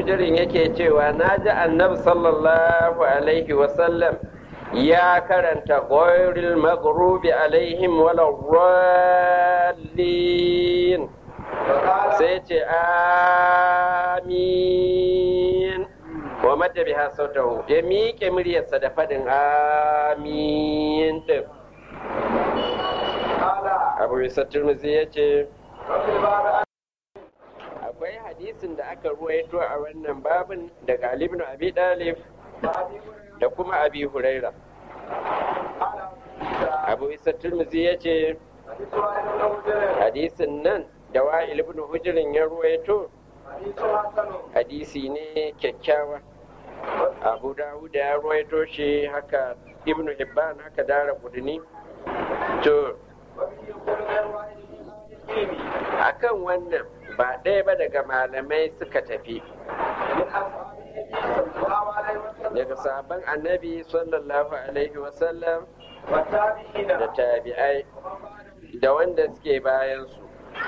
hujirin yake cewa na ji annabi sallallahu alaihi wasallam ya karanta ghairil maghrubi alaihim wala rallin sai ce amin wa madda biha sautahu ya miƙe muryarsa da faɗin amin din abu isa turmuzi ya ce akwai hadisin da aka ruwaito a wannan babin daga Ali ibn Abi Dalib da kuma Abi Huraira Abu Isa Tirmidhi ya ce hadisin nan da Wa'il ibn Hujrin ya ruwaito hadisi ne kyakkyawa Abu Dawud ya ruwaito shi haka Ibn Hibban haka Dara Kudini to akan wannan ba ɗaya ba daga malamai suka tafi daga sabon annabi sallallahu alaihi wasallam da tabi'ai da wanda suke bayansu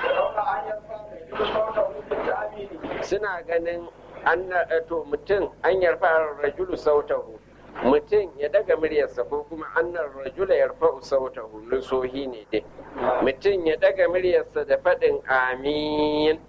suna ganin an to mutum an yarfa rajulu sautahu mutum ya daga muryarsa ko kuma annar rajula yarfa sautahu nusohi ne dai mutum ya daga muryarsa da faɗin amin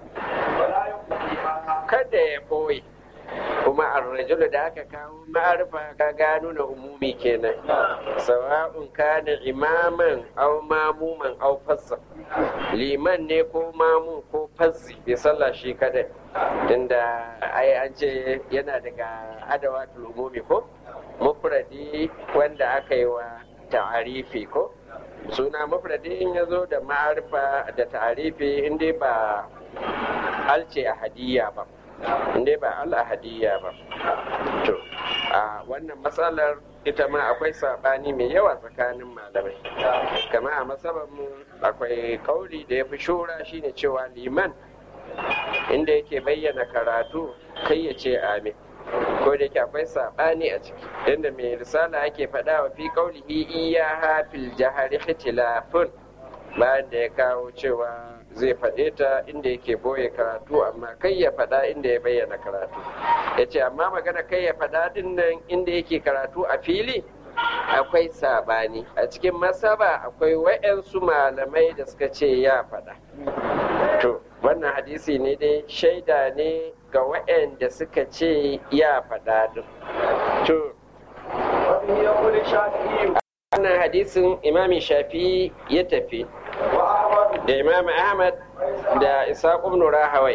kada ya ɓoye kuma arrajulu da aka kawo ma'arfa ka gano na umumi kenan sawa'un kana imaman au mamuman au fassa liman ne ko mamun ko fassi bai sallah shi kadai tunda ai an ce yana daga adawatul umumi ko mufradi wanda aka yi wa ta'arifi ko suna mufradi in ya zo da ma'arifa da ta'arifi inda ba alce a hadiyya ba inda ba al a hadiyya ba to a wannan matsalar ita ma akwai saɓani mai yawa tsakanin malamai kama a mu akwai kauli da ya fi shura shine cewa liman inda yake bayyana karatu kai ya ce amin ko da yake akwai saɓani a ciki inda mai risala ake faɗa wa fi kaulihi iya hafil jahari ikhtilafun bayan da ya kawo cewa zai faɗe ta inda yake boye karatu amma kai ya faɗa inda ya bayyana karatu ya ce amma magana kai ya faɗa din nan inda yake karatu a fili akwai sabani a cikin masaba akwai wa'yansu malamai da suka ce ya faɗa to wannan hadisi ne dai shaida ne ga wa'yanda suka ce ya faɗa din to wannan hadisin imami shafi ya tafi da imam ahmad da isaac ibn rahawai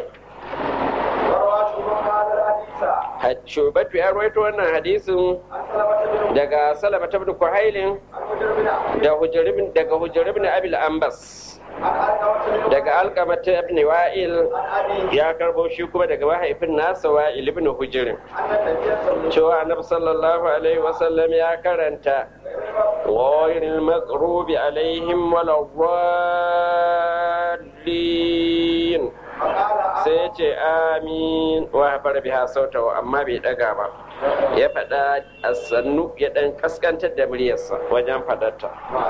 shubatu ya rawaito wannan hadisin daga salama ta kuhailin daga hujjar ibn abil ambas daga alkama ta ibn wa'il ya karbo shi kuma daga mahaifin nasa wa'il ibn hujirin cewa annabi sallallahu alaihi wasallam ya karanta غير المغروب عليهم ولا الضالين sai ce amin wa fara biha sautawa amma bai daga ba ya faɗa a sannu ya ɗan kaskantar da muryarsa wajen faɗarta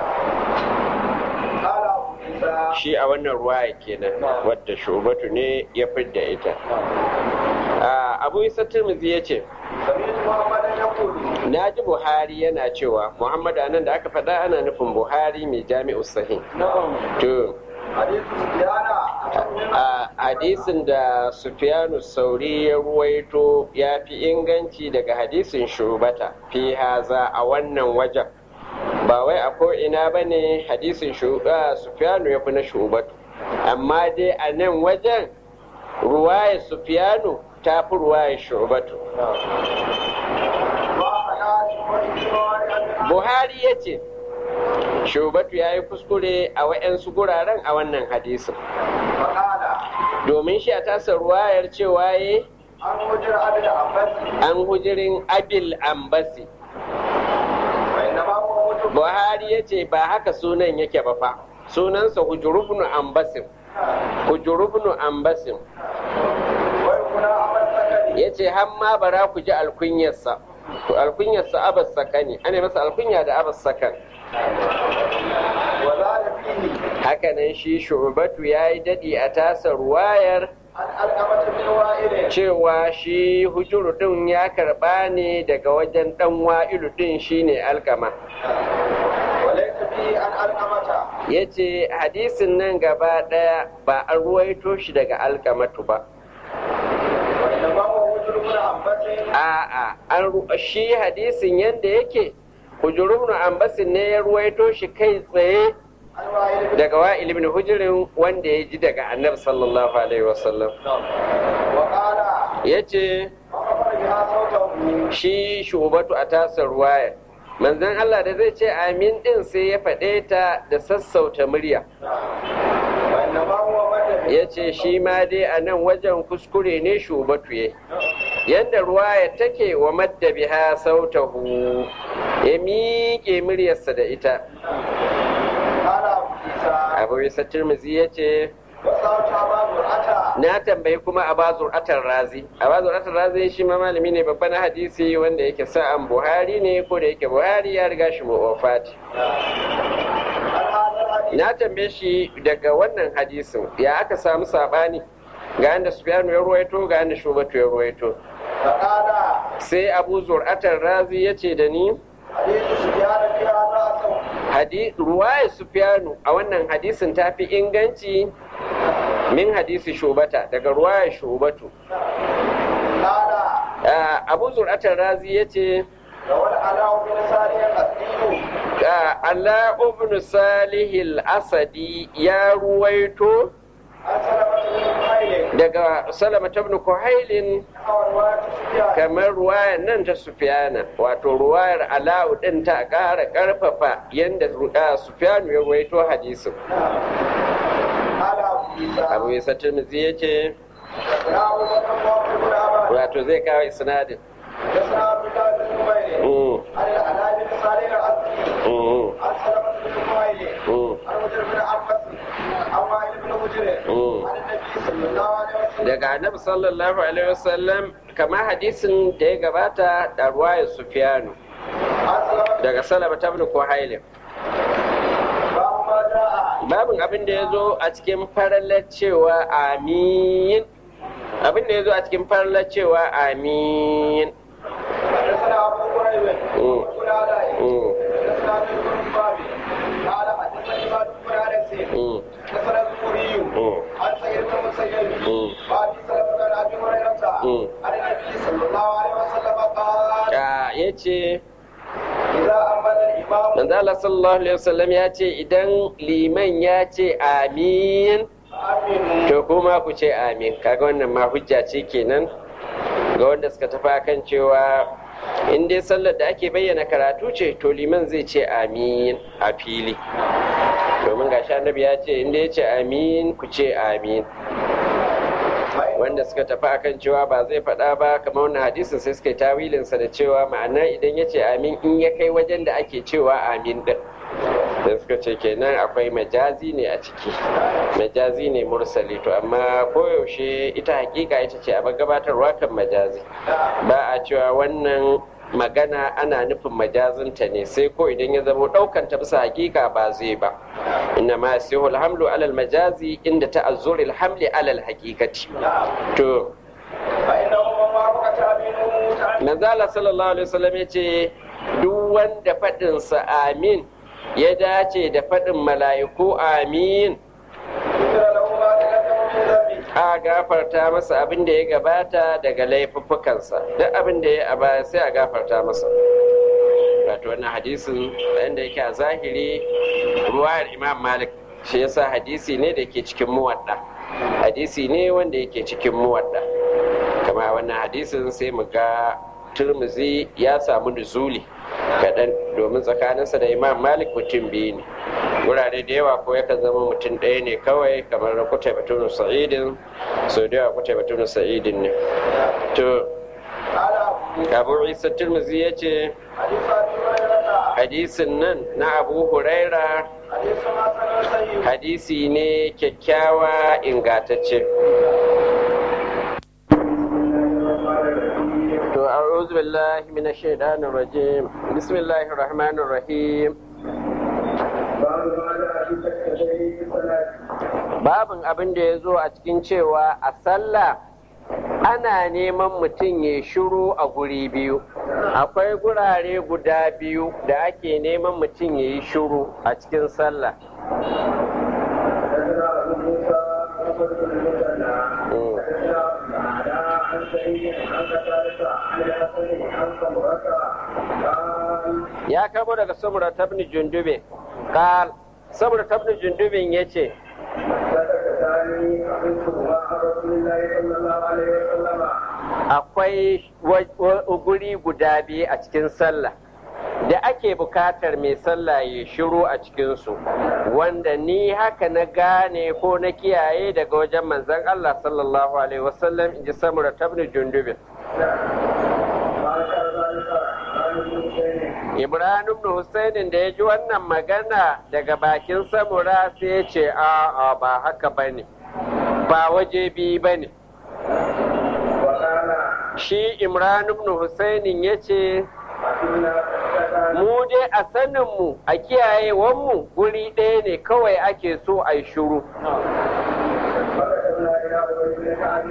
shi a wannan ruwaya kenan wadda shubatu ne ya fidda ita abu isa tirmidhi ya ce na ji buhari yana cewa muhammadu anan da aka faɗa ana nufin buhari mai jami'u sahih to a hadisin da sufiyanu sauri ya ruwaito ya fi inganci daga hadisin shubata fi haza a wannan wajen ba wai a ko'ina ba ne hadisin sufiyanu ya fi na shubatu amma dai a nan wajen ruwaya sufiyanu ta fi ruwaya shubatu buhari ya ce shubatu ya yi kuskure a wa'yansu guraren a wannan hadisin domin shi a tasa ruwayar cewa ya an hujirin abil ambasi buhari ya ce ba haka sunan yake ba fa sunansa hujurubnu ambasim hujurubnu ambasim ya ce ma bara ku ji alkunyarsa alkunyarsa abas sakani ana masa alkunya da abas sakan hakanan shi shubatu ya yi daɗi a tasa ruwayar علقمة بن وائل cewa shi hujuru din ya karba ne daga wajen dan wa'ilu din shine alkama وليس به عن علقمة ya ce hadisin nan gaba daya ba an ruwaito shi daga alkamatu ba وإنما هو وجر بن عباس a'a an ru- shi hadisin yadda yake hujurun ambasin ne ya ruwaito shi kai tsaye عن وائل بن daga wa'il ibn hujurin wanda ya ji daga annabi sallallahu alaihi wasallam وقال ya ce وخبر بها صوته shi shubatu a tasar ruwaya manzon Allah da zai ce amin din sai ya faɗe ta da sassauta murya وإنما هو مد ya ce shi ma dai a nan wajen kuskure ne shubatu ya yadda ruwaya take wa madda biha sautahu ya miƙe muryarsa da ita قال أبو عيسى abu isa tirmizi ya ce وصوت أبا زرعة na tambayi kuma abazur atar razi abazur atar razi shi ma malami ne babban hadisi wanda yake sa'an buhari ne ko da yake buhari ya riga shi mu wafati عن هذا الحديث na tambaye shi daga wannan hadisin ya aka samu sabani ga yanda sufyanu ya ruwaito ga yanda shubatu ya ruwaito فقال sai abu zur'atar razi ya ce da ni حديث سفيان في هذا أصل hadi ruwayar sufyanu a wannan hadisin ta fi inganci min hadisi shubata daga ruwayar shubatu قال Ah, abu zur'atar razi ya ce روى العلاء بن ساري الأسدي ala ibn salihil asadi ya ruwaito عن سلمة بن خيل daga salama ibn kuhailin نحو رواية سفيان kamar ruwayar nan ta sufyana wato ruwayar ala'u din ta ƙara ƙarfafa yadda sufyanu ya ruwaito hadisin قال أبو عيسى abu isa tirmidhi ya ce يا أبو بكر وعمر بن عباس wato zai kawo isnadin يسعى عبد الله بن زبير Mm, عن العلاء بن ساري الأسدي mm, عن سلمة بن خيل mm. عن مجر بن عباس عن وائل بن مجر Mm. عن النبي صلى الله عليه وسلم daga annabi sallallahu alaihi wasallam kamar hadisin da ya gabata da ruwayar sufyanu عن سلمة daga salama ibn kuhailin باب ما جاء babin abin da ya zo a cikin farallar cewa amin abin da ya zo a cikin farallar cewa amin حدثنا أبو قريب Mm. وابن علاء Mm, حدثنا ابن بن بابي قال حدثني مالك بن انس mm, حدثنا الزهري mm, عن سعيد بن المسيب mm. وابي سلمة عن ابي هريرة Mm. عن النبي صلى الله عليه وسلم قال Ah, ya ce إذا أمن الإمام manzo Allah sallallahu alaihi wasallam ya ce idan liman ya ce amin فآمنوا to kuma ku ce amin kaga wannan ma hujja ce kenan ga wanda suka tafi akan cewa in dai sallar da ake bayyana karatu ce to liman zai ce amin a fili domin gashi annabi ya ce in dai ya ce amin ku ce amin wanda suka tafi akan cewa ba zai faɗa ba kamar wannan hadisin sai suka yi tawilinsa da cewa ma'ana idan ya ce amin in ya kai wajen da ake cewa amin din da suka ce kenan akwai majazi ne a ciki majazi ne mursali to amma koyaushe ita hakika ita ce a gabatarwa kan majazi ba a cewa wannan magana ana nufin majazinta ne sai ko idan ya zama ɗaukan ta bisa hakika ba zai ba inna ma yasihu alhamlu alal majazi inda ta'azzuri alhamli alal hakikati to فإنه من وافق تأمينه تأمين manzala sallallahu alaihi wasallam ya ce duk wanda faɗinsa amin ya dace da faɗin mala'iku amin غفر له ما تقدم من ذنبه a gafarta masa abin da ya gabata daga laifuffukansa duk abin da ya a baya sai a gafarta masa wato wannan hadisin yadda yake a zahiri ruwayar imam malik shi yasa hadisi ne da ke cikin muwadda hadisi ne wanda yake cikin muwadda kama wannan hadisin sai mu ga turmuzi ya samu nuzuli kaɗan domin tsakaninsa da imam malik mutum biyu ne wurare da yawa ko yakan zama mutum ɗaya ne kawai kamar na kuta batun sa'idin so da yawa kuta batun sa'idin ne to قال abu أبو isa turmuzi ya ce حديث أبي هريرة hadisin nan na abu huraira حديث حسن سيء hadisi ne kyakkyawa ingatacce to a'udhu billahi minash shaitanir rajim bismillahir rahmanir rahim babin abin da ya zo a cikin cewa a sallah ana neman mutum ya shiru a guri biyu akwai gurare guda biyu da ake neman mutum ya yi shiru a cikin sallah حدثنا ابو موسى محمد بن المثنى حدثنا معنا عن سعيد عن قتادة عن الحسن عن سمرة قال ya kamo daga samura tabni jundube kal samura tabni jundubin ya ce فتكتاني أحسهما عن رسول الله صلى الله عليه وسلم akwai wa- wa- guri guda biyu a cikin sallah da ake bukatar mai sallah ya shiru a cikinsu wanda ni haka na gane ko na kiyaye daga wajen manzon Allah sallallahu alaihi wasallam in ji samura tabni jundubin ما كان ذلك عن ابن حسين Ibrahim ibn Husainin da ya ji wannan magana daga bakin samura sai ya ce a'a ba haka bane ba waje biyu bane وقال shi Imran ibn Husainin ya ce إنا فتكتاني mu dai a saninmu a kiyayewanmu guri ɗaya ne kawai ake so a yi shuru فكتبنا إلى أبي بن كعب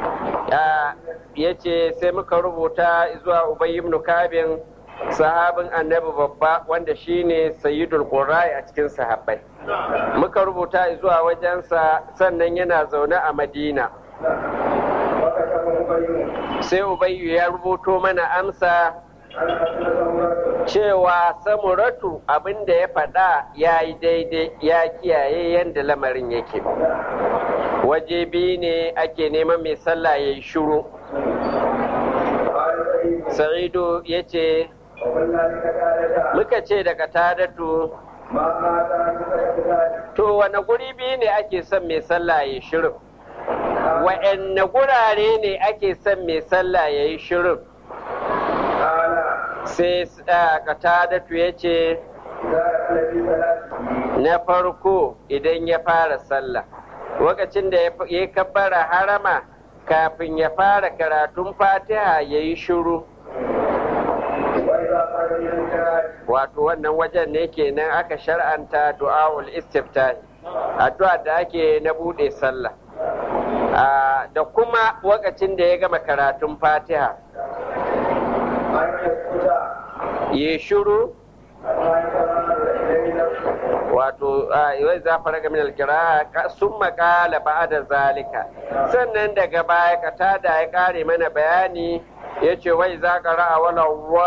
ya ce sai muka rubuta zuwa Ubay ibn Kabin sahabin annabi babba wanda shine sayyidul qurra'i a cikin sahabbai muka rubuta zuwa wajensa sannan yana zaune a Madina وكتب أبي sai Ubayyu ya rubuto mana amsa عن حسن سمرة cewa samuratu abin da ya faɗa ya yi daidai ya kiyaye yadda lamarin yake waje biyu ne ake neman mai sallah ya yi shuru قال سعيد sa'idu ya ce وقلنا لكتابة muka ce daga tadatu ما مات عن فتكتاني to wane guri biyu ne ake son mai sallah ya yi shirin wa'anne gurare ne ake son mai sallah ya yi shirin قال sai katadatu ya ce إذا الذي ثلاث na farko idan ya fara sallah lokacin da ya ya kabbara harama kafin ya fara karatun fatiha ya yi shiru وإذا قال من الجهاد wato wannan wajen ne kenan aka shar'anta du'a'ul istiftahi addu'a da ake na bude sallah Ah, da kuma lokacin da ya gama karatun fatiha أن يسكت ya shiru أما يتمام إليه نفسه wato wai za fara ga min alkira sun makala ba da zalika sannan daga baya katada ya kare mana bayani ya ce wai za ka ra'a wala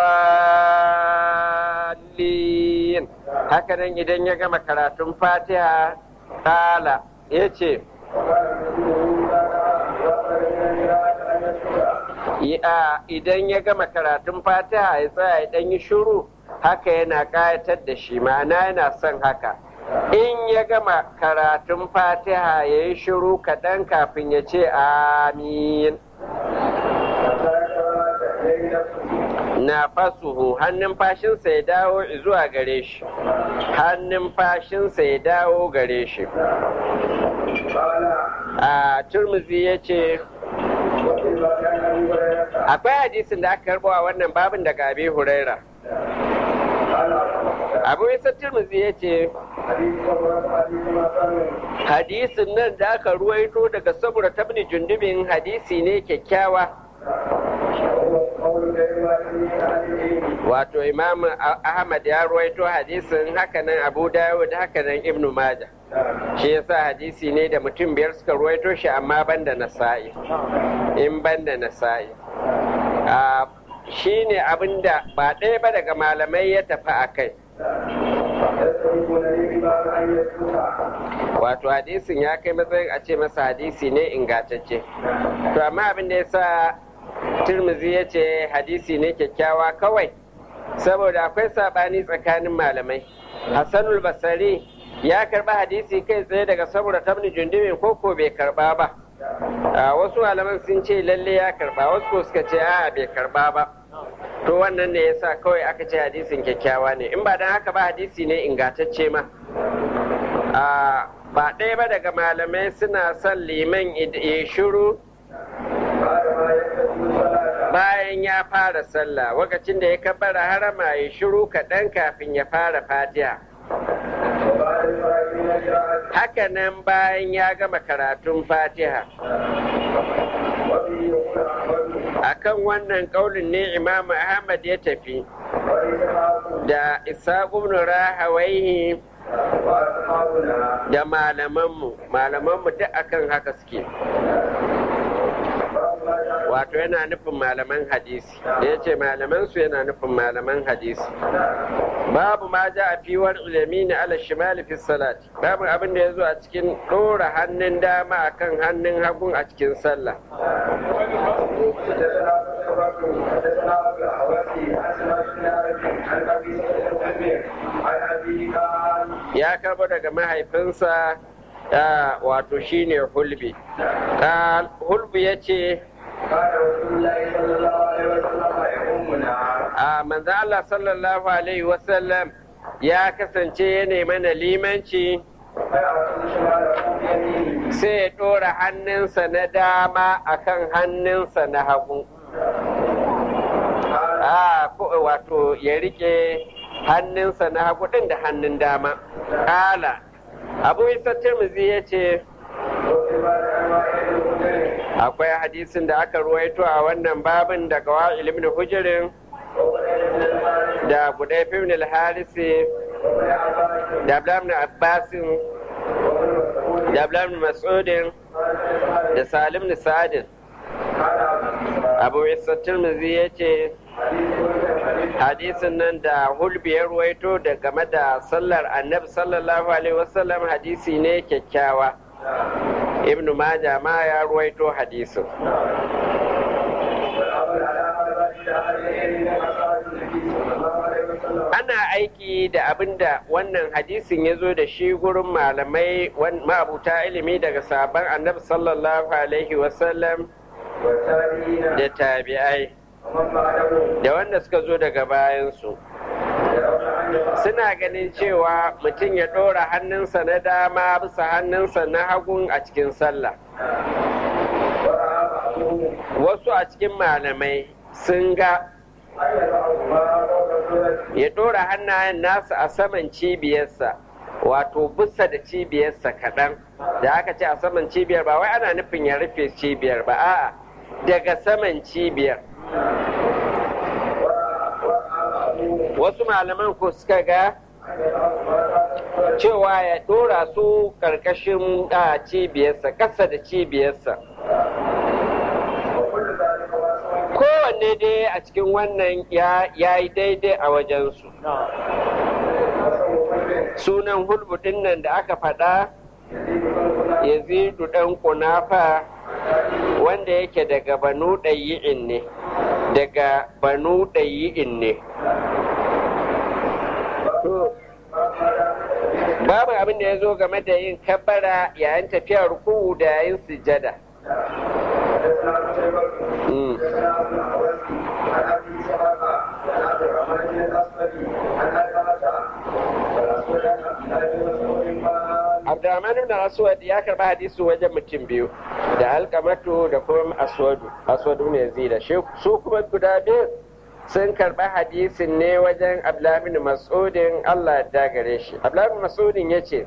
walin haka nan idan ya gama karatun fatiha kala ya ce وقال مثله إذا وصل من الجهاد أن يسكت idan ya gama karatun fatiha ya tsaya ya ɗan yi shuru haka yana ƙayatar da shi ma'ana yana son haka in ya gama karatun fatiha ya yi shiru kaɗan kafin ya ce amin حتى يتمام إليه نفسه na fasuhu hannun fashinsa ya dawo zuwa gare shi hannun fashinsa ya dawo gare shi قال a turmuzi ya ce وفي باب عن أبي هريرة akwai hadisin da aka karbo a wannan babin daga abi huraira قال abu isa turmuzi ya ce حديث صبرة حديث ما كان hadisin nan da aka ruwaito daga saboda tabni jundubin hadisi ne kyakkyawa وهو قول غير واحد عن العلم wato imam ahmad ya ruwaito hadisin hakanan abu dawud hakanan ibnu majah shi yasa hadisi ne da mutum biyar suka ruwaito shi amma banda nasa'i in banda nasa'i a shi ne abinda ba ɗaya ba daga malamai ya tafi a kai يستحقون لي بباب أن يسكت wato hadisin ya kai matsayin a ce masa hadisi ne ingantacce to amma abin da ya sa turmuzi ya ce hadisi ne kyakkyawa kawai saboda akwai saɓani tsakanin malamai hassanul basari ya karba hadisi kai tsaye daga saboda tabni jundumin koko bai karba ba a wasu malaman sun ce lalle ya karba wasu ko suka ce a bai karba ba to wannan ne yasa kawai aka ce hadisin kyakkyawa ne in ba dan haka ba hadisi ne ingantacce ma a ba ɗaya ba daga malamai suna son liman ya shiru بعد ما يكتب الصلاة bayan ya fara sallah lokacin da ya kabbara harama ya shiru kaɗan kafin ya fara fatiha وبعد الفرج من الجهاد haka nan bayan ya gama karatun fatiha وفيه يقول akan wannan kaulin ne imam ahmad ya tafi da isa ibn rahawaihi da malamanmu malamanmu duk akan haka suke wato yana nufin malaman hadisi ya ce malamansu yana nufin malaman hadisi babu ma ja a fiwar ilimi na ala shimali fi salati babu abin da ya zo a cikin ɗora hannun dama akan hannun hagun a cikin sallah ya karbo daga mahaifinsa wato shine hulbi hulbi ya ce a manzan Allah sallallahu alaihi wasallam ya kasance ya mana limanci sai ya ɗora hannunsa na dama akan hannunsa na hagu a wato ya rike hannunsa na hagu ɗin da hannun dama ƙala abu isa tirmizi ya ce akwai hadisin da aka ruwaito a wannan babin daga wa'il ibn hujirin da budai ibn al-harisi da abdullah abbasin da abdullah mas'udin da salim da sa'adin abu isa tirmizi ya ce hadisin nan da hulbi ya ruwaito da game da sallar annabi sallallahu alaihi wasallam hadisi ne kyakkyawa ibn maja ma ya ruwaito hadisin ana aiki da abin da wannan hadisin ya zo da shi gurin malamai ma'abuta ilimi daga sabon annabi sallallahu alaihi wasallam da tabi'ai da wanda suka zo daga bayansu suna ganin cewa mutum ya ɗora hannunsa na dama bisa hannunsa na hagun a cikin sallah wasu a cikin malamai sun ga ya ɗora hannayen nasa a saman cibiyarsa wato bisa da cibiyarsa kaɗan da aka ce a saman cibiyar ba wai ana nufin ya rufe cibiyar ba a'a daga saman cibiyar wasu malaman ko suka ga cewa ya ɗora su ƙarƙashin cibiyarsa ƙasa da cibiyarsa kowanne dai a cikin wannan ya yi daidai a wajensu sunan hulbudin nan da aka faɗa yazidu ɗan kunafa wanda yake daga banu ɗayi'in ne daga banu ɗayi'in ne babu abin da ya zo game da yin kabbara yayin tafiya ruku'u da yayin sujada Abdurrahman ibn Aswad ya karba hadisi wajen mutum biyu da alkamatu da kuma aswadu aswadu ne zida su kuma guda biyu sun karba hadisin ne wajen Abdullah ibn Mas'udin Allah ya gare shi Abdullah ibn Mas'udin yace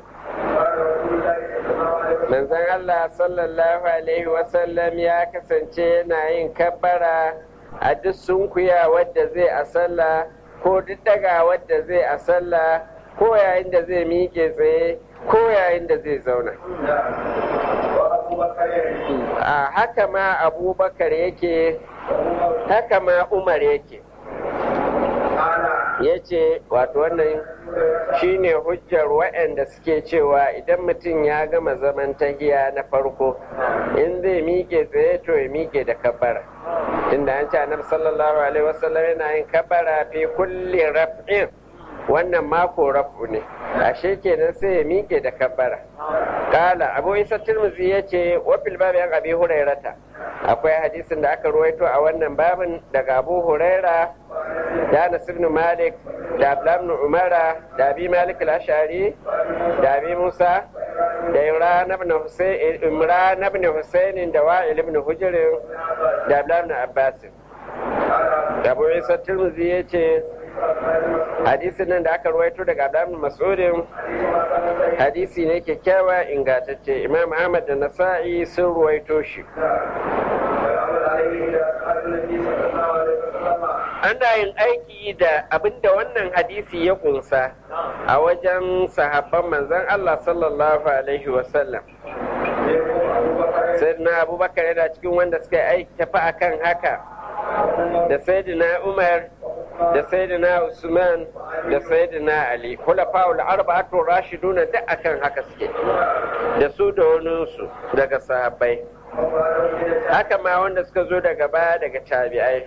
manzon Allah sallallahu alaihi wasallam ya kasance yana yin kabbara a duk sunkuya wadda zai a sallah ko duk daga wadda zai a sallah ko yayin da zai miƙe tsaye ko yayin da zai zauna a haka ma abubakar yake haka ma umar yake ya ce wato wannan shine hujjar waɗanda suke cewa idan mutum ya gama zaman tahiya na farko in zai miƙe tsaye to ya miƙe da kabbara inda an ce annabi sallallahu alaihi wasallam yana yin kabbara fi kulli raf'in wannan mako rafu ne ashe kenan sai ya miƙe da kabbara kala abu isa tirmizi ya ce wafil babu yan abi hurairata akwai hadisin da aka ruwaito a wannan babin daga abu huraira da anas ibn malik da abdullah ibn umara da abi malik al-ashari da abi musa da imran ibn husayn imran ibn husayn da wa'il ibn hujr da abdullah ibn abbas da abu isa tirmizi ya ce hadisin nan da aka ruwaito daga Abdullahi Mas'udin hadisi ne kyakkyawa ingantacce Imam Ahmad da Nasa'i sun ruwaito shi ana yin aiki da abinda wannan hadisi ya kunsa a wajen sahabban manzon Allah sallallahu alaihi wasallam sayyidina abubakar yana cikin wanda suka aiki tafi akan haka da sayyidina umar da sayyidina usman da sayyidina ali khulafa'ul arba'atu rashiduna duk akan haka suke da su da waninsu daga sahabbai haka ma wanda suka zo daga baya daga tabi'ai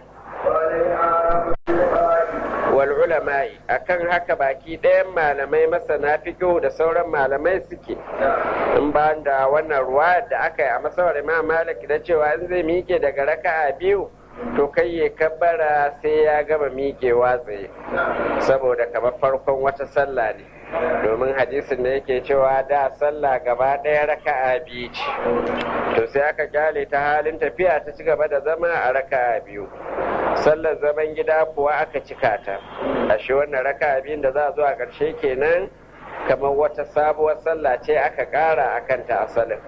wal ulama'i akan haka baki ɗayan malamai masana fiqh da sauran malamai suke in ba da wannan ruwa da aka yi a masawar imam malik da cewa in zai miƙe daga raka'a biyu to kai ya kabbara sai ya gama miƙewa tsaye saboda kamar farkon wata sallah ne domin hadisin da yake cewa da sallah gaba ɗaya raka'a biyu ce to sai aka kyale ta halin tafiya ta ci gaba da zama a raka'a biyu sallar zaman gida kuwa aka cika ta ashe wannan raka'a biyun da za a zo a ƙarshe kenan kamar wata sabuwar sallah ce aka ƙara akan ta asalin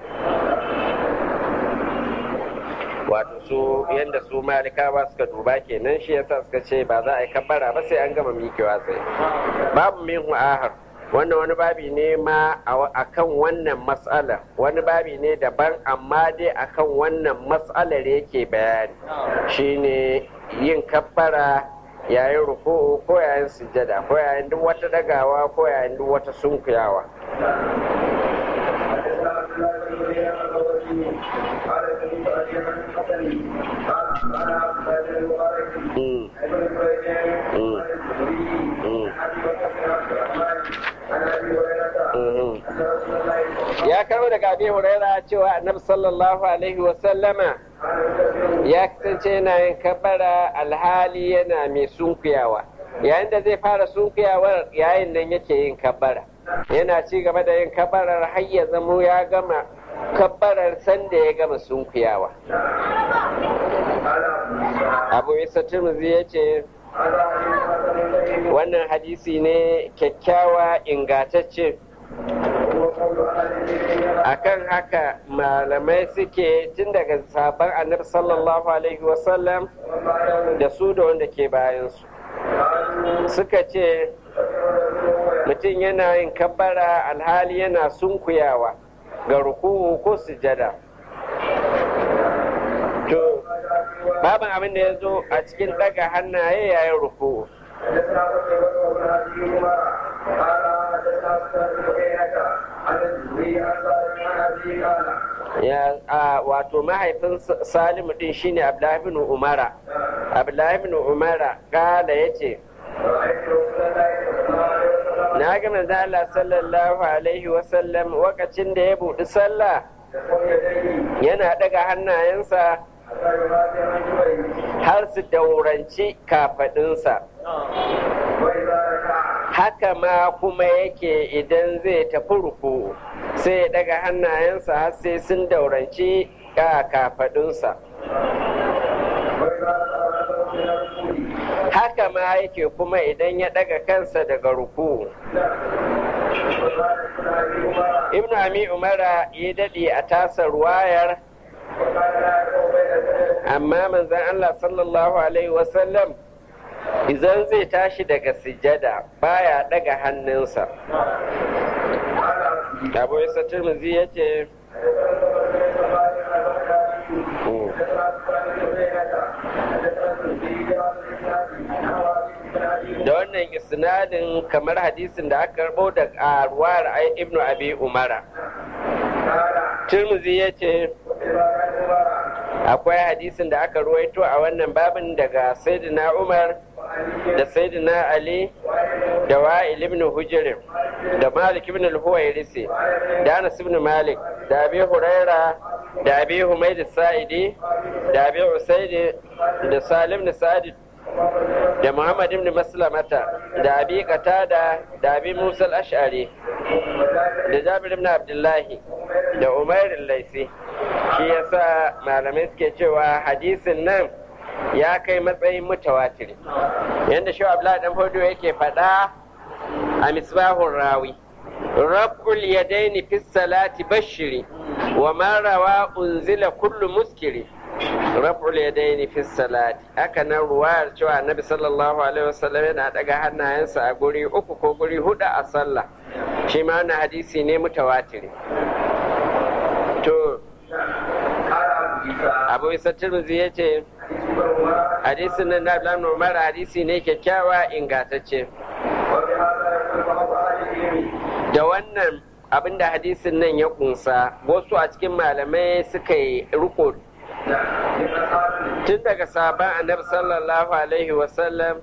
wato su yadda su malikawa suka duba kenan shi yasa suka ce ba za a yi kabbara ba sai an gama mikewa tsaye babu min ahar wannan wani babi ne ma a kan wannan matsala wani babi ne daban amma dai a kan wannan matsalar yake bayani shine yin kabbara yayin ruku'u ko yayin sujjada ko yayin duk wata dagawa ko yayin duk wata sunkuyawa ya karo daga abi huraira cewa annabi sallallahu alaihi wasallama ya kasance yana yin kabara alhali yana mai sunkuyawa yayin da zai fara sunkuyawar yayin nan yake yin kabara yana ci gaba da yin kabarar har ya zamo ya gama kabbarar sanda ya gama sunkuyawa abu isa turmuzi ya ce wannan hadisi ne kyakkyawa ingatacce akan haka malamai suke tun daga sabon annabi sallallahu alaihi wasallam da su da wanda ke bayansu suka ce mutum yana yin kabbara alhali yana sunkuyawa ga ruku'u ko sujada to babin abin da ya zo a cikin daga hannaye yayin ruku'u ya wato mahaifin salimu din shine abdullahi bin umara abdullahi bin umara kala yace na ga manzo Allah sallallahu alaihi wasallam wakacin da ya buɗi sallah yana daga hannayensa har su dauranci kafaɗinsa haka ma kuma yake idan zai tafi ruku sai ya daga hannayensa har sai sun dauranci kafaɗinsa haka ma yake kuma idan ya daga kansa daga ruku ibnu ami umara ya daɗe a tasa ruwayar amma manzan allah sallallahu alaihi wasallam idan zai tashi daga sujada baya daga hannunsa abu isa turmuzi ya ce da wannan isnadin kamar hadisin da aka karbo da ruwar ibnu abi umara turmuzi ya ce akwai hadisin da aka ruwaito a wannan babin daga sayyidina umar da sayyidina ali da wa'il ibn hujr da malik ibn al-huwairisi da anas ibn malik da abi huraira da abi humayd sa'idi da abi usaid da salim ibn sa'id da muhammad ibn maslamata da abi qatada da abi musa al-ash'ari da jabir ibn abdullahi da umair al-laisi shi yasa malamai suke cewa hadisin nan ya kai matsayin mutawatiri yadda shi abdullahi dan fodo yake faɗa a misbahun rawi rabbul yadaini fi salati bashiri wa man rawa unzila kullu muskiri raf'ul yadaini fi salati haka nan ruwayar cewa annabi sallallahu alaihi wasallam yana daga hannayensa a guri uku ko guri hudu a sallah shi ma wannan hadisi ne mutawatiri to abu isa tirmidhi ya ce hadisin nan da Abdullahi Umar hadisi ne kyakkyawa ingantacce da wannan abinda hadisin nan ya kunsa wasu a cikin malamai suka yi riko tun daga sabon annabi sallallahu alaihi wasallam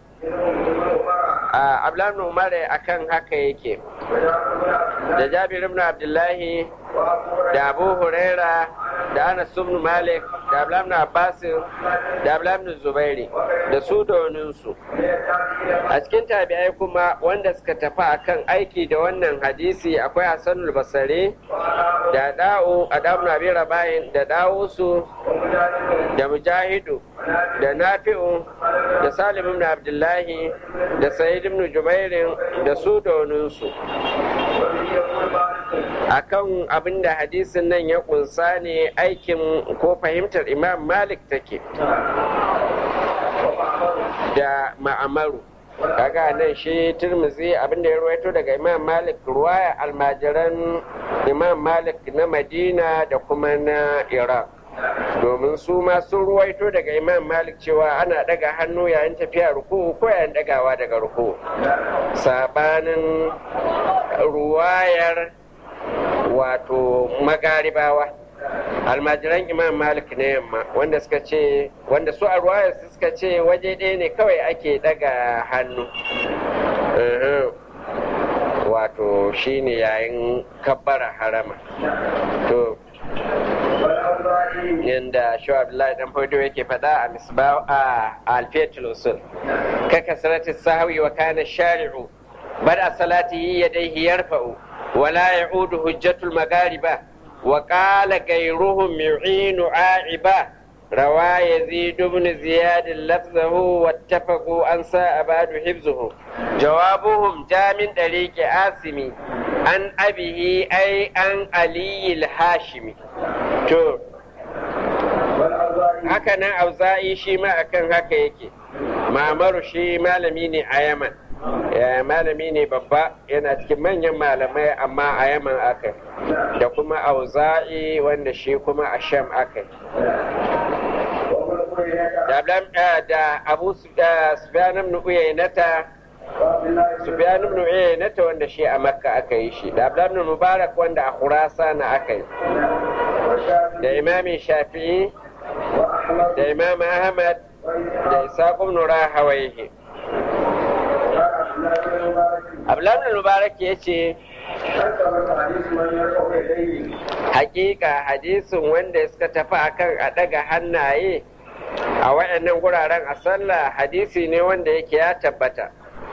a ablan umar akan haka yake da jabir ibn abdullahi da abu huraira da anas ibn malik da ablan ibn abbas da ablan ibn zubairi da su da waninsu a cikin tabi'ai kuma wanda suka tafi akan aiki da wannan hadisi akwai hassanul basari da da'u a da'u na bira bayin da da'usu da mujahidu da nafi'u da salim ibn abdullahi da sa'id ibn jubairin da su da waninsu akan abin da hadisin nan ya kunsa ne aikin ko fahimtar imam malik take da ma'amaru kaga nan shi turmuzi abin da ya ruwaito daga imam malik ruwaya almajiran imam malik na madina da kuma na iraq domin su ma sun ruwaito daga imam malik cewa ana daga hannu yayin tafiya ruku ko yayin dagawa daga ruku sabanin ruwayar wato magaribawa almajiran imam malik na yamma wanda suka ce wanda su a ruwayar suka ce waje ɗaya ne kawai ake daga hannu wato shine yayin kabbara harama to yanda shi abdullahi dan fado yake faɗa a misbah a alfiyatul usul ka kasrati sahwi wa kana shari'u bada salatihi yadayhi yarfa'u wala ya'udu hujjatul magariba wa qala ghayruhum yu'inu a'iba روى يزيد بن زياد لفظه واتفقوا أن ساء بعد حفظه جوابهم جاء من طريق آسمي عن أبيه أي عن علي الهاشمي to haka nan auza'i shi ma akan haka yake mamaru shi malami ne a yaman malami ne babba yana cikin manyan malamai amma a yaman aka da kuma auza'i wanda shi kuma a sham aka da abu sufyan ibn uyaynata sufyan ibn uyaynata wanda shi a makka aka yi shi da abdullah ibn mubarak wanda a khurasana aka yi da imami shafi'i da imam ahmad da isaq ibn rahawayhi abdullah ibn mubarak ya ce hakika hadisin wanda suka tafi akan a daga hannaye a waɗannan guraren a sallah hadisi ne wanda yake ya tabbata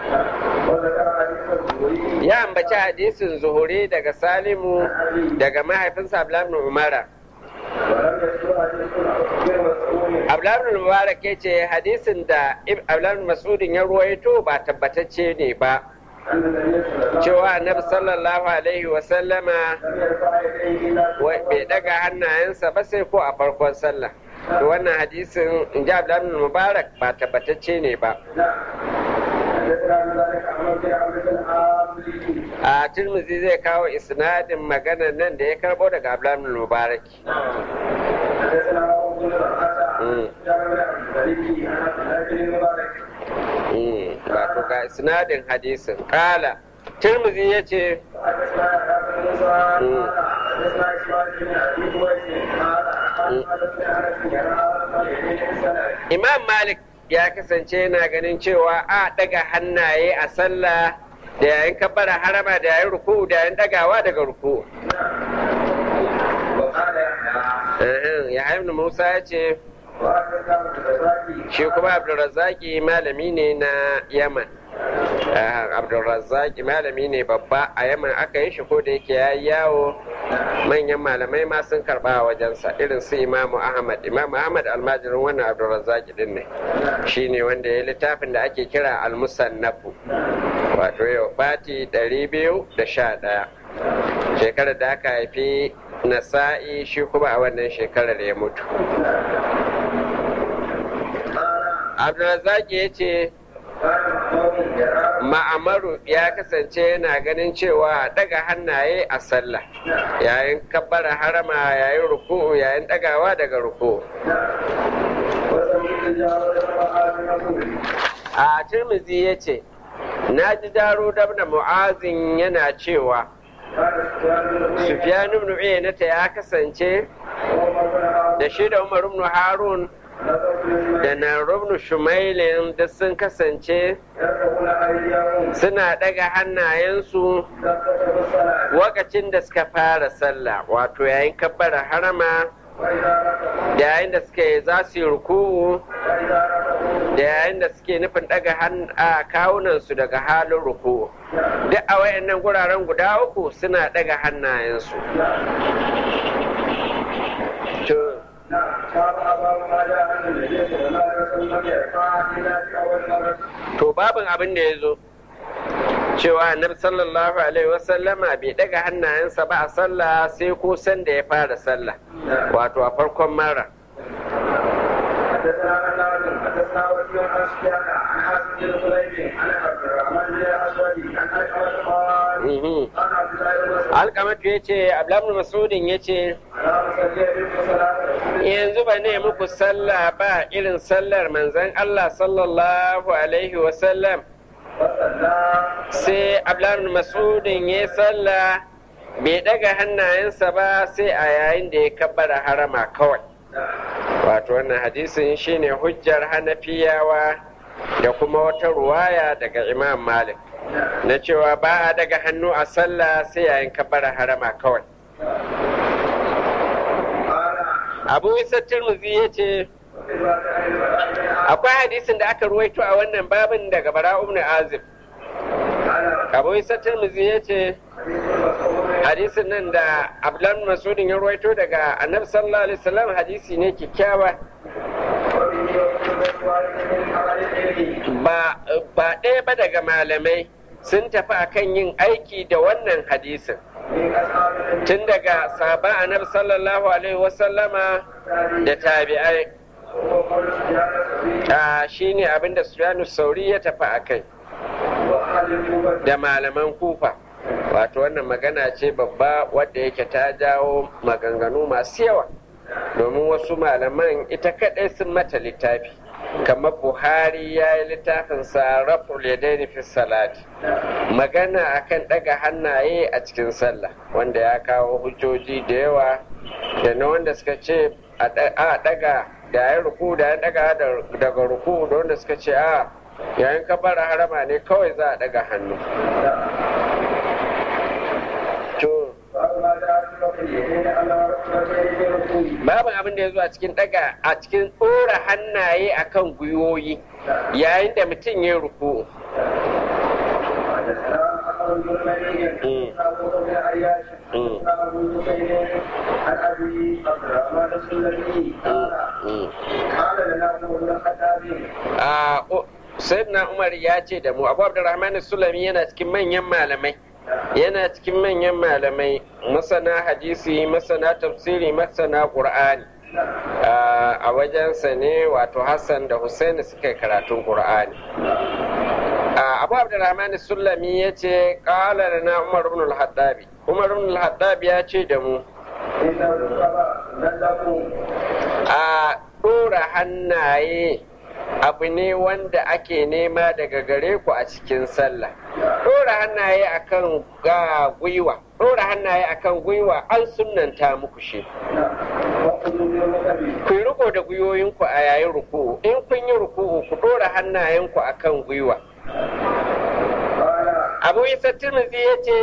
ya ambaci hadisin zuhuri daga salimu daga mahaifinsa abdullahi umara abdullahi mubarak ya ce hadisin da abdullahi masudin ya ruwaito ba tabbatacce ne ba cewa annabi sallallahu alaihi wasallama bai daga hannayensa ba sai ko a farkon sallah to wannan hadisin in ji abdullahi mubarak ba tabbatacce ne ba a tirmizi zai kawo isnadin maganar nan da ya karbo daga abdullahi mubarak wato ga isnadin hadisin kala tirmizi ya ce imam malik ya kasance yana ganin cewa a daga hannaye a sallah da yayin kabbara harama da yayin ruku da yayin dagawa daga ruku ya ibn musa ya ce shi kuma abdulrazaki malami ne na yaman abdulrazaki malami ne babba a yaman aka yi shi ko da yake ya yawo manyan malamai ma sun karba a wajensa irin su imamu ahmad imamu ahmad almajirin wannan abdulrazaki din ne shi ne wanda ya littafin da ake kira almusannafu wato yau bati ɗari biyu da sha ɗaya shekarar da aka haifi nasa'i shi kuma a wannan shekarar ya mutu abdulrazak ya ce ma'amaru ya kasance yana ganin cewa daga hannaye a sallah yayin kabbara harama yayin ruku'u yayin dagawa daga ruku'u a tirmizi ya ce na ji daro da mu'azin yana cewa sufyan ibn uyaynata ya kasance da shi da umar ibn harun da na ibn shumailin da sun kasance suna daga hannayensu lokacin da suka fara sallah wato yayin kabbara harama da yayin da suke za su yi ruku'u da yayin da suke nufin daga kawunansu daga halin ruku'u duk a wayannan guraren guda uku suna daga hannayensu to babin abin da ya zo cewa annabi sallallahu alaihi wasallama bai daga hannayensa ba a sallah sai ko san da ya fara sallah wato a farkon mara حدثنا قتادة حدثنا وكيع عن سفيان عن حاتم بن سليم عن عبد الرحمن بن الاسود عن اشعث قال عن عبد الله بن مسعود alkamatu ya ce ablamu masudin ya ce لا اصلي بكم صلاه yanzu ba ne muku sallah ba irin sallar manzon Allah sallallahu alaihi wasallam فصلى sai ablamu masudin ya sallah bai daga hannayensa ba sai a yayin da ya kabbara harama kawai wato wannan hadisin shine hujjar hanafiyawa da kuma wata ruwaya daga imam malik na cewa ba a daga hannu a sallah sai yayin kabbara harama kawai قال abu isa tirmidhi ya ce akwai hadisin da aka ruwaito a wannan babin daga bara ibn azib abu isa tirmidhi ya ce hadisin nan da abdullahi masudin ya ruwaito daga annabi sallallahu alaihi wasallam hadisi ne kyakkyawa ba ba ɗaya ba daga malamai sun tafi akan yin aiki da wannan hadisin tun daga sahaba annabi sallallahu alaihi wasallama da tabi'ai a shine abinda sufyanu sauri ya tafi akai da malaman kufa wato wannan magana ce babba wadda yake ta jawo maganganu masu yawa domin wasu malaman ita kadai sun mata littafi kamar buhari ya yi littafin sarraful yadaini fi salati magana akan daga hannaye a cikin sallah wanda ya kawo hujjoji da yawa da na wanda suka ce a daga da ya ruku da ya daga daga ruku da wanda suka ce a yayin kabara harama ne kawai za a daga hannu to babu abin da ya zo a cikin daga a cikin ɗora hannaye akan gwiwoyi yayin da mutum ya ruku عن ابي عبد الرحمن السلمي قال لنا عمر بن الخطاب sayyidina umar ya ce da mu abu abdurrahman sulami yana cikin manyan malamai yana cikin manyan malamai masana hadisi masana tafsiri masana qur'ani a wajensa ne wato hassan da husaini suka yi karatun qur'ani abu abdurrahman sulami ya ce ƙala na umar ibn al-hattabi umar ibn al-hattabi ya ce da mu a ɗora hannaye abu ne wanda ake nema daga gare ku a cikin sallah ɗora hannaye akan ga gwiwa ɗora hannaye akan gwiwa an sunnanta muku shi ku yi riko da gwiwoyinku a yayin ruku'u in kun yi ruku'u ku ɗora hannayenku akan gwiwa abu isa tirmidhi ya ce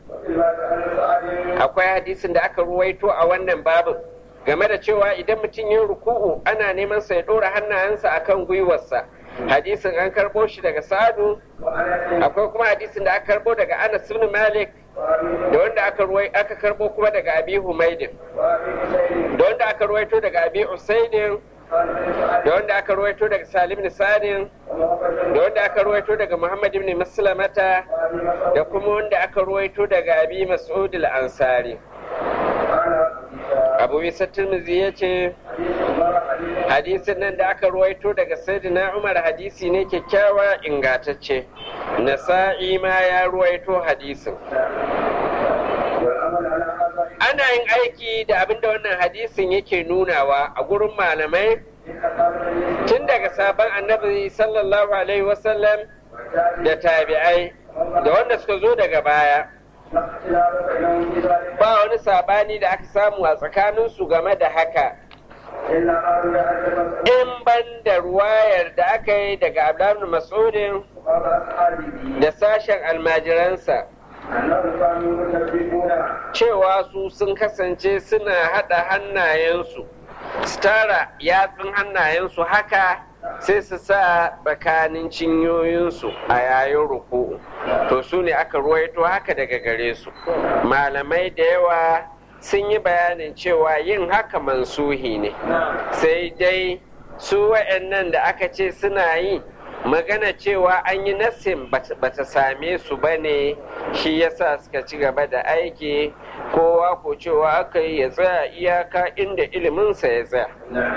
akwai hadisin da aka ruwaito a wannan babin game da cewa idan mutum ya ruku'u ana neman sa ya ɗora hannayensa akan gwiwarsa hadisin an karɓo shi daga sadu akwai kuma hadisin da aka karɓo daga anas ibn malik da wanda aka ruwai aka karɓo kuma daga abi humaidin da wanda aka ruwaito daga abi usaidin da wanda aka ruwaito daga salim ibn sadin da wanda aka ruwaito daga muhammad ibn maslamata da kuma wanda aka ruwaito daga abi mas'ud al-ansari abu isa tirmidhi ya ce hadisin nan da aka ruwaito daga sayyidina umar hadisi ne kyakkyawa ingantacce nasa'i ma ya ruwaito hadisin والعمل على هذا ana yin aiki da abin da wannan hadisin yake nunawa a gurin malamai إن أصحاب النبي tun daga sabon annabi sallallahu alaihi wasallam والتابعين da tabi'ai da wanda suka zo daga baya لا اختلاف بينهم في ذلك ba wani sabani da aka samu a tsakaninsu game da haka إلا قالوا يا أهل مسعود in ban da ruwayar da aka yi daga abdullahi mas'udin وقال أصحابه da sashen almajiransa أنهم كانوا يسبحون cewa su sun kasance suna haɗa hannayensu su tara yatsun hannayensu haka sai su sa tsakanin cinyoyinsu a yayin ruku to su ne aka ruwaito haka daga gare su malamai da yawa sun yi bayanin cewa yin haka mansuhi ne sai dai su wa'annan da aka ce suna yi magana cewa an yi nassin bata same su ba ne shi yasa suka ci gaba da aiki kowa ko cewa aka yi ya tsaya iyaka inda iliminsa ya tsaya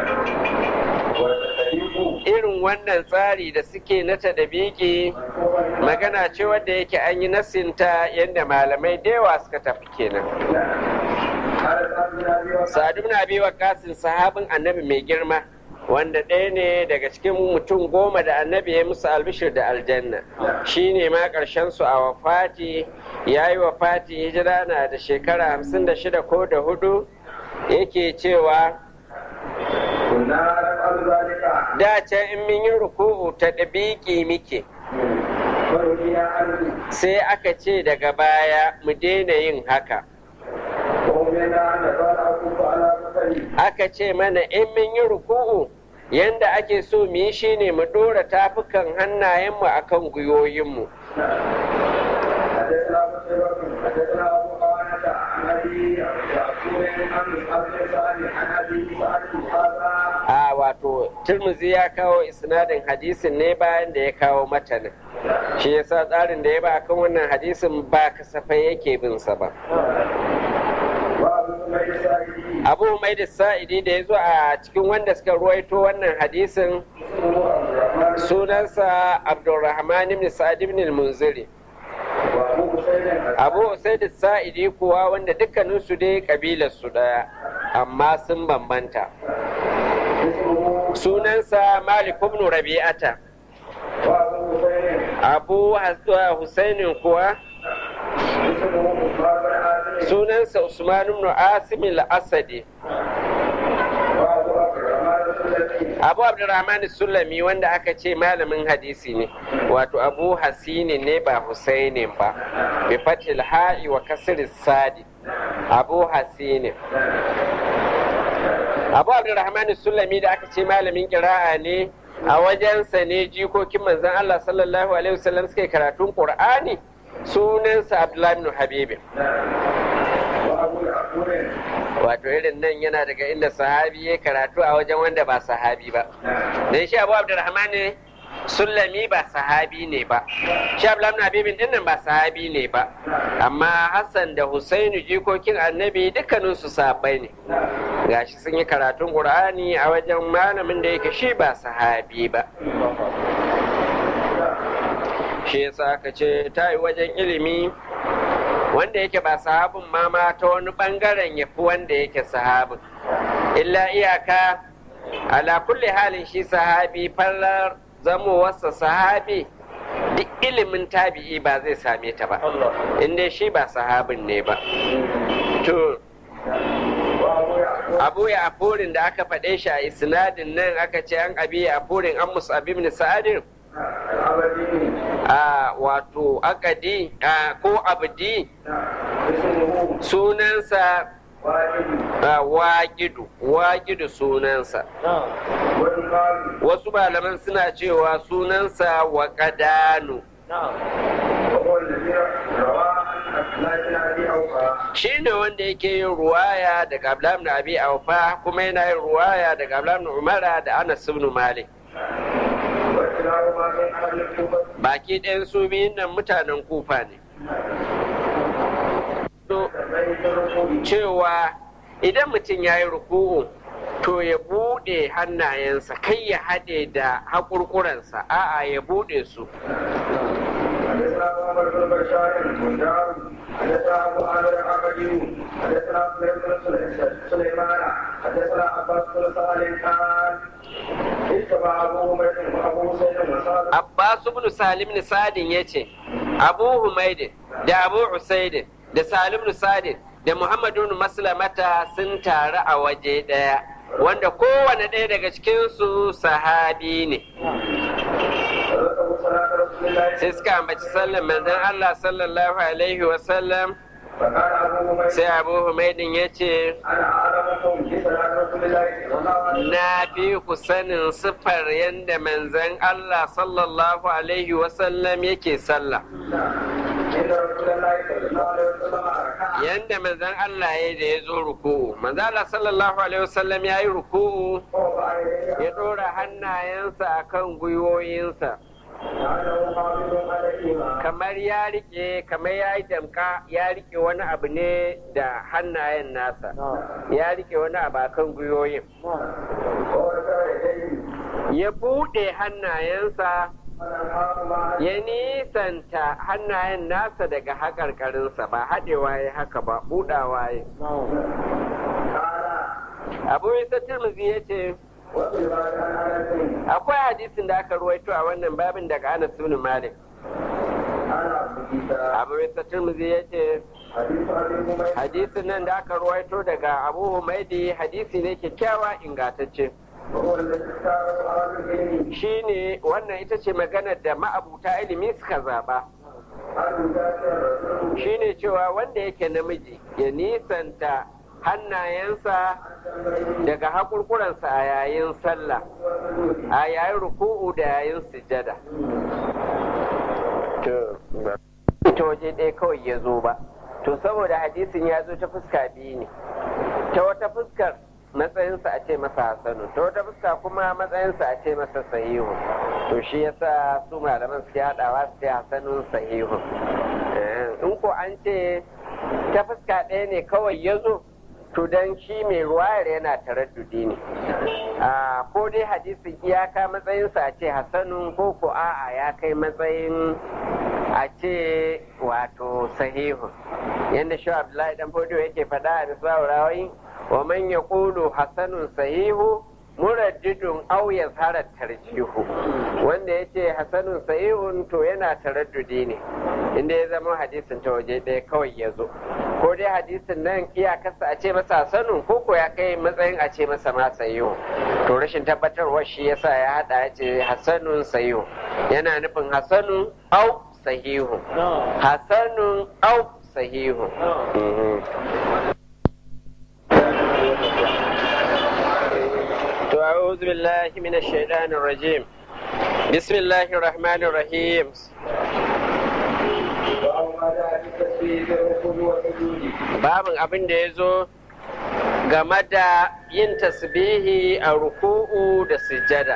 irin wannan tsari da suke na tadabiki magana ce wadda yake an yi nassinta yadda malamai da yawa suka tafi kenan sa'adu na biyu wa kasin sahabin annabi mai girma wanda ɗaya ne daga cikin mutum goma da annabi ya musu albishir da aljanna shi ne ma ƙarshen su a wafati ya yi wafati hijira na da shekara hamsin da shida ko da hudu yake cewa da can in min yi ruku'u ta ɗabiƙi muke sai aka ce daga baya mu daina yin haka aka ce mana in min yi ruku'u yanda ake so mu yi shine mu ɗora tafukan hannayenmu akan gwiwoyinmu a wato turmuzi ya kawo isnadin hadisin ne bayan da ya kawo matanin shi yasa tsarin da ya ba kan wannan hadisin ba kasafai yake bin sa ba abu mai da sa'idi da ya zo a cikin wanda suka ruwaito wannan hadisin sunansa abdulrahman ibn sa'id ibn al-munziri abu usaid sa'idi kuwa wanda dukkaninsu dai kabilar su daya amma sun bambanta sunansa malik ibn rabi'ata abu husainin kuwa sunansa usman ibn asim al-asadi abu abdurrahman sulami wanda aka ce malamin hadisi ne wato abu hasini ne ba husaini ba bi fatil ha'i wa kasir sadi abu hasini abu abdurrahman sulami da aka ce malamin kira'a ne a wajensa ne jikokin manzon Allah sallallahu alaihi wasallam suke karatun qur'ani sunansa abdullahi ibn habibi wato irin nan yana daga inda sahabi ya karatu a wajen wanda ba sahabi ba dan shi abu abdurrahman ne sullami ba sahabi ne ba shi abdullahi ibn habibin din nan ba sahabi ne ba amma hassan da husainu jikokin annabi dukkanin su sahabbai ne gashi sun yi karatun qur'ani a wajen malamin da yake shi ba sahabi ba shi yasa aka ce ta yi wajen ilimi wanda yake ba sahabin ma ma ta wani bangaren ya fi wanda yake sahabin illa iyaka ala kulli halin shi sahabi fallar zamowarsa sahabi duk ilimin tabi'i ba zai same ta ba inda shi ba sahabin ne ba to abu ya afurin da aka faɗe shi a isnadin nan aka ce an abi ya afurin an musu abin sa'adin a wato akadi ko abdi sunansa waƙidu waƙidu sunansa wasu malaman suna cewa sunansa waƙadanu shi ne wanda yake yin ruwaya daga ablam na abi aufa kuma yana yin ruwaya daga ablam na umara da anas ibn malik baki ɗayan su biyun nan mutanen kufa ne cewa idan mutum ya yi ruku'u to ya buɗe hannayensa kai ya haɗe da haƙurƙuransa a'a ya buɗe su حدثنا عمر بن بشار بندار حدثنا ابو عامر العقدي حدثنا سليمان حدثنا عباس بن صالح قال اتبع ابو بكر وابو سيد وصالح Abbas ibn Salim ibn Sadin yace Abu Humaid da Abu Usaid da Salim ibn Sadin da Muhammad ibn Maslamata sun taru a waje ɗaya wanda kowane ɗaya daga cikinsu sahabi ne فذكروا صلاه رسول الله sai suka ambaci sallan manzon Allah sallallahu alaihi wasallam فقال ابو بكر sai Abu Humaidin ya ce انا اعلمكم بصلاه رسول الله صلى الله عليه وسلم na fi ku sanin siffar yadda manzon Allah sallallahu alaihi wasallam yake sallah ان رسول الله صلى الله عليه وسلم ركع yanda manzon Allah ya da ya zo ruku'u manzon Allah sallallahu alaihi wasallam ya yi ruku'u ووضع يديه ya ɗora hannayensa akan gwiwoyinsa لعله قابل عليهما kamar ya rike kamar ya yi damka ya rike wani abu ne da hannayen nasa ya rike wani abu akan gwiwoyin ورفع يديه ya buɗe hannayensa فنهاهما ya nisanta hannayen nasa daga haƙarƙarinsa ba haɗewa ya haka ba buɗawa ya قال abu isa tirmizi ya ce وفي الباب عن انس akwai hadisin da aka ruwaito a wannan babin daga anas ibn malik انا ابو عيسى abu isa tirmizi ya ce حديث ابي هميد hadisin nan da aka ruwaito daga abu humaidi hadisi ne kyakkyawa ingantacce وهو الذي اختاره اهل العلم shine wannan ita ce maganar da ma'abuta ilimi suka zaba ان ذاكر الرسول shine cewa wanda yake namiji ya nisanta hannayensa daga haƙurƙuransa a yayin sallah a yayin ruku'u da yayin sujada ta waje ɗaya kawai ya zo ba to saboda hadisin ya zo ta fuska biyu ne ta wata fuskar matsayinsa a ce masa hasanu ta wata fuska kuma matsayinsa a ce masa sahihu to shi yasa su malaman suke haɗawa su ce hasanun sahihu Eh, in ko an ce ta fuska ɗaya ne kawai ya zo to dan shi mai ruwayar yana taraddudi ne a ko dai hadisin iyaka matsayinsa a ce hasanun ko ko a'a ya kai matsayin a ce wato sahihu yadda shi abdullahi dan fodo yake faɗa a misbahu rawayi wa man yaqulu hasanun sahihu muraddidun aw yazhara tarjihu wanda yace hasanun sahihun to yana taraddudi ne inda ya zama hadisin ta waje ɗaya kawai ya zo ko dai hadisin nan iyakarsa a ce masa hasanun ko ko ya kai matsayin a ce masa ma sahihu to rashin tabbatarwa shi yasa ya hada ya ce hasanun sahihu yana nufin hasanun au sahihu hasanun au sahihu Mhm. To a'udhu billahi minash shaitanir rajim. Bismillahir rahmanir rahim. وأو ما جاء في التسبيح في الركوع والسجود Babin abin da ya zo game da yin tasbihi a ruku'u da sujada.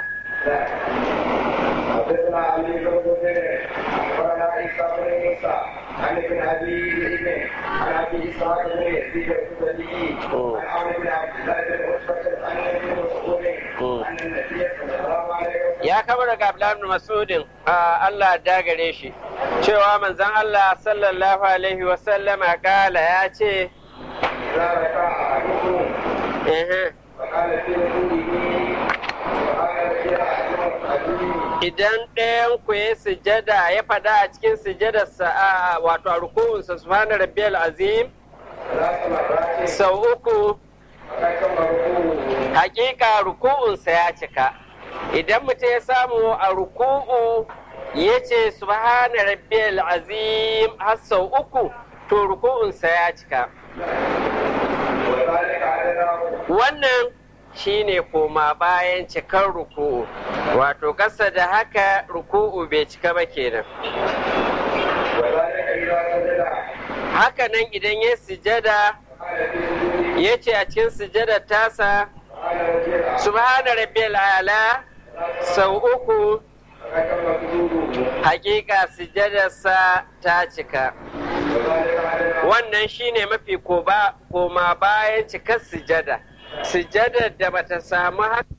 حدثنا علي بن بكر اخبرنا عيسى بن موسى عن ابن ابي ذئب عن ابي اسحاق بن يزيد الكتبي عن عمرو بن عبد الله بن عتبة عن ابن مسعود ان النبي صلى الله عليه وسلم Ya kama daga Abdullahi ibn Mas'udin a Allah da gare shi cewa manzon Allah sallallahu alaihi wa sallama kala ya ce اذا ركع احدكم "Ehe, فقال في ركوعه سبحان ربي العظيم idan ɗayan ku ya sujada ya faɗa a cikin sujadarsa a wato a ruku'unsa subhana rabbiyal azim ثلاث مرات sau uku فقد تم ركوعه hakika ruku'unsa ya cika idan mutum ya samu a ruku'u ya ce subhana rabbiyal azim har sau uku to ruku'unsa ya cika وذلك على wannan shine koma bayan cikar ruku'u wato ƙasa da haka ruku'u bai cika ba kenan وذلك اذا سجد haka nan idan ya sujada قال في سجوده ya ce a cikin sujadar tasa سبحان ربي العظيم subhana rabbiyal ala sau uku فقد تم سجوده hakika sujadarsa ta cika وذلك على wannan shine mafi koba- koma bayan cikar sujada sujadar da bata samu haka